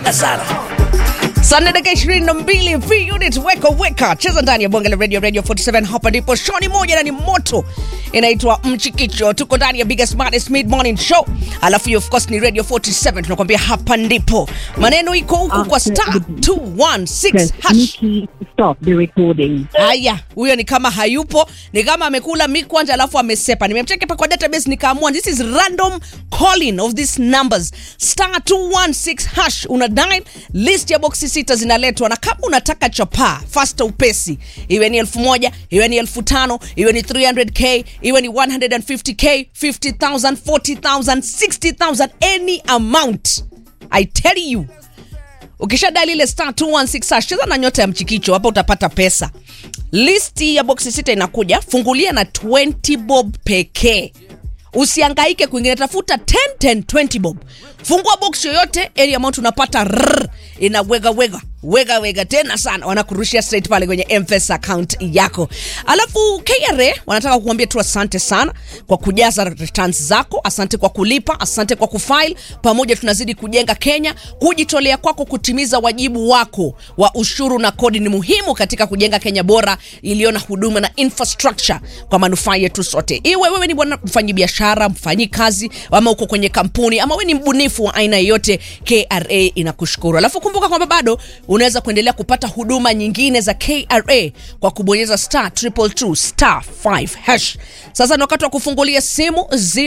sana Sunday dakika ishirini na mbili V unit weka weka cheza ndani ya bonge la radio radio 47 hapa ndipo shoni moja na ni moto inaitwa mchikicho tuko ndani ya biggest smartest mid morning show alafu hiyo of course ni radio 47 tunakwambia hapa ndipo maneno iko huku kwa star 216 Press hash Nikki to stop the recording. haya huyo ni kama hayupo ni kama amekula mikwanja alafu amesepa nimemcheki pa kwa database nikaamua this is random calling of these numbers star 216 hash una dial list ya boxi sita zinaletwa na kama unataka chapaa fasta upesi iwe ni elfu moja iwe ni elfu tano iwe ni 300k iwe ni 150k 50000 40000 60000 any amount i tell you ukisha dali ile star 216 hash, cheza na nyota ya mchikicho hapa utapata pesa listi ya boksi sita inakuja fungulia na 20 bob pekee usiangaike kwingine tafuta 10 10 20 bob fungua box yoyote area amount unapata rrr, inawega wega wega wega tena sana wanakurushia straight pale kwenye mpesa account yako alafu kra wanataka kukuambia tu asante sana kwa kujaza returns zako asante kwa kulipa asante kwa kufile pamoja tunazidi kujenga kenya kujitolea kwako kutimiza wajibu wako wa ushuru na kodi ni muhimu katika kujenga kenya bora iliyo na huduma na infrastructure kwa manufaa yetu sote iwe wewe ni bwana mfanyi biashara mfanyi kazi ama uko kwenye kampuni ama wewe ni mbunifu wa aina yoyote kra inakushukuru alafu kumbuka kwamba bado unaweza kuendelea kupata huduma nyingine za kra kwa kubonyeza star 222 star 5 hash sasa ni wakati wa kufungulia simu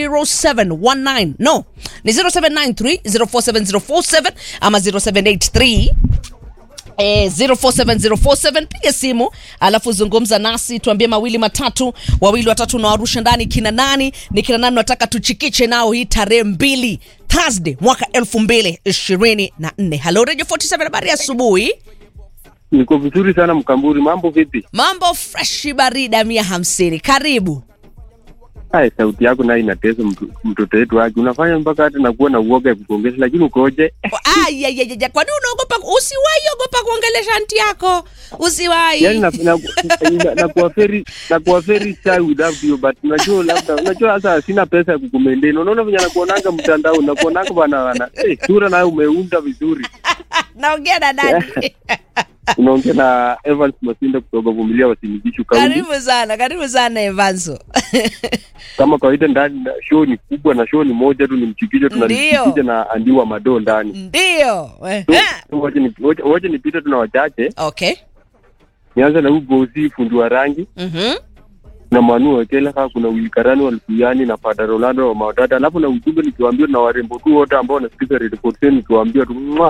0719 no ni 0793 047047 ama 0783 Eh, 047047 piga simu alafu zungumza nasi tuambie mawili matatu wawili watatu nawarusha ndani kina nani ni kina nani nataka tuchikiche nao hii tarehe mbili thursday mwaka elfu mbili ishirini na nne halo radio 47 habari ya asubuhi Niko vizuri sana Mkamburi, mambo vipi? mambo freshi barida mia hamsini karibu Hai, sauti yako nayo inatesa mtu- mtoto wetu wake, unafanya mpaka hata nakuwa na uoga ya kukuongesha, lakini ukoje? ayayayaja kwani unaogopa usiwahi ogopa kuongelesha nti yako usiwahi Yani na, na, na, nakuwa very nakuwa very shy without you but unajua labda unajua sasa sina pesa ya kukumendeni. Unaona venye nakuonanga mtandao, nakuonanga bana bana, eh, sura nayo umeunda vizuri. naongea na nani Unaongea na Evans Masinda kutoka Vumilia Wasinigishu Kaunti. karibu sana karibu sana evanso Kama kawaida, ndani na show ni kubwa na show ni moja tu, ni mchikicho, Ndio. tunalichikicha na andiwa madoo ndani. ndio Ehe. So, wacha ni- wacha- wacha nipite tuna wachache okay nianze na huu gozi fundi wa rangi Mhm. na manu wekeleka kuna wilikarani walifuyani na fada rolando wa mawadada alafu na ujumbe nikiwaambia na warembo tu wote ambao wanasikiza Radio 47 nikiwaambia tu mwa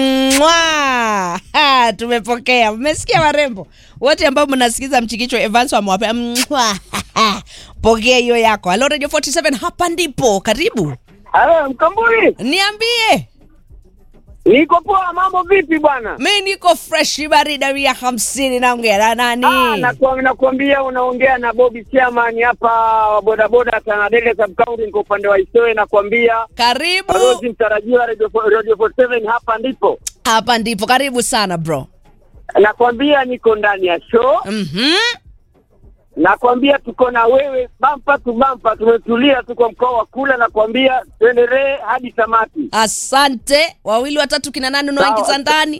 Mwah! Ha, tumepokea mmesikia warembo wote ambao mnasikiza mchikicho evans amewape Mwah! pokea hiyo yako halo radio 47 hapa ndipo karibu Halo, Mkamburi, niambie niko poa. Mambo vipi bwana? mi niko fresh barida mia hamsini naongea na Ah, nani nakuwa- nakuambia unaongea na Bobby Chairman hapa wa bodaboda Tanadele sub county, niko upande wa Isoe. Nakuambia karibu balozi mtarajiwa Radio fo- Radio 47 hapa ndipo. hapa ndipo karibu sana bro Nakwambia niko ndani ya show, Mhm. nakwambia tuko na wewe bampa tu bampa, tumetulia, tuko mkoa wa kula. Nakwambia tuendelee hadi tamati. asante wawili watatu kina nani unawaingiza Sawa. ndani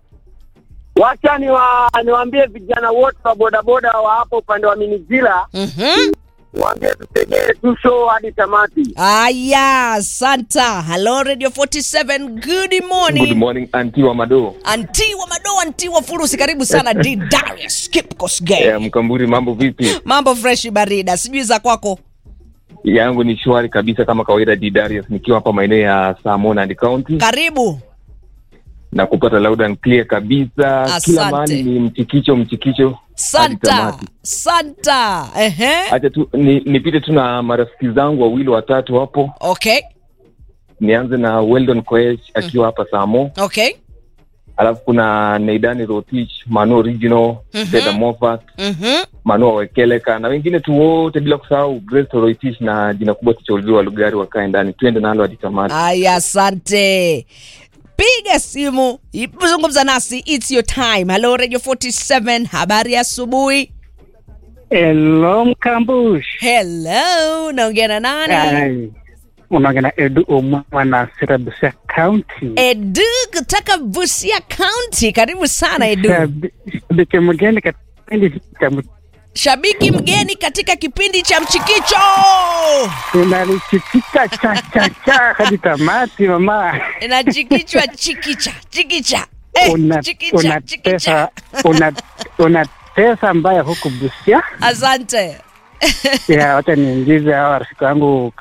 Wacha niwa, niwaambie vijana wote wa bodaboda wa hapo upande wa Minijila Mhm. waambie tutegee tu show hadi tamati. aya asanta halo radio 47 good morning Good morning anti wa Mado. anti wa madoa anti wa furusi karibu sana d darius kipkosgay Yeah, Mkamburi, mambo vipi? mambo freshi barida sijui za kwako Yangu ni shwari kabisa kama kawaida, D Darius nikiwa hapa maeneo ya Samonand County karibu na kupata loud and clear kabisa. Asante. Kila mahali ni mchikicho mchikicho. hadi santa tamati. santa ehe Acha tu ni, nipite tu na marafiki zangu wawili watatu hapo. okay Nianze na Weldon Koech akiwa hapa Samo, okay alafu kuna Neidani Rotich, Manu Original, Mhm. Fedha Moffat, Mhm. Manu Wekeleka na wengine tu wote bila kusahau Grace Toroitich na jina kubwa Tichaulio wa Lugari wakae ndani, twende nalo hadi tamati. aya asante piga simu zungumza nasi its your time halo radio 47 habari ya asubuhi Hello Mkambush. hello naongea na nani Ai, unaongea na Edu Omwa na Sira Busia County. Edu kutoka Busia County. Karibu sana Edu. Shabi- Shabiki mgeni katika kipindi cha m- Shabiki mgeni katika kipindi cha Mchikicho. tunalichikicha cha cha cha hadi tamati mama. Inachikichwa chikicha, chikicha. Eh, Una chikicha, una chikicha. pesa una una pesa mbaya huku Busia. Asante. Ya, wacha niingize hawa rafiki wangu